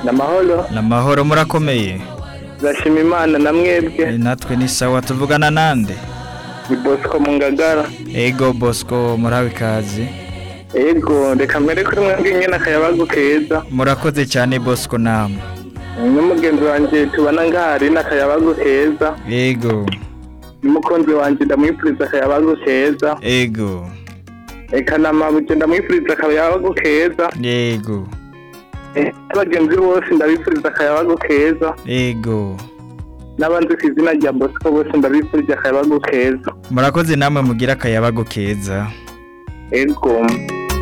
n'amahoro namahoro murakomeye turashima imana na mwebwe Eh, natwe ni sawa tuvugana nande ni bosco mu ngagara ego bosco murabe ikaze ego reka mbere kuri mwebwe nyine akayabagu keza murakoze cyane bosco namwe n'umugenzi wanjye tubona ngahari n'akayabagu keza ego n'umukunzi wanjye ndamwifuriza akayabagu keza ego reka na mabuje ndamwifuriza akayabagu keza ego Eh, n'abagenzi bose ndabifuriza akayabagu keza ego n'abanzi ku izina rya bosco bose ndabifurije akayabagu keza murakoze namwe mugira akayabago keza ego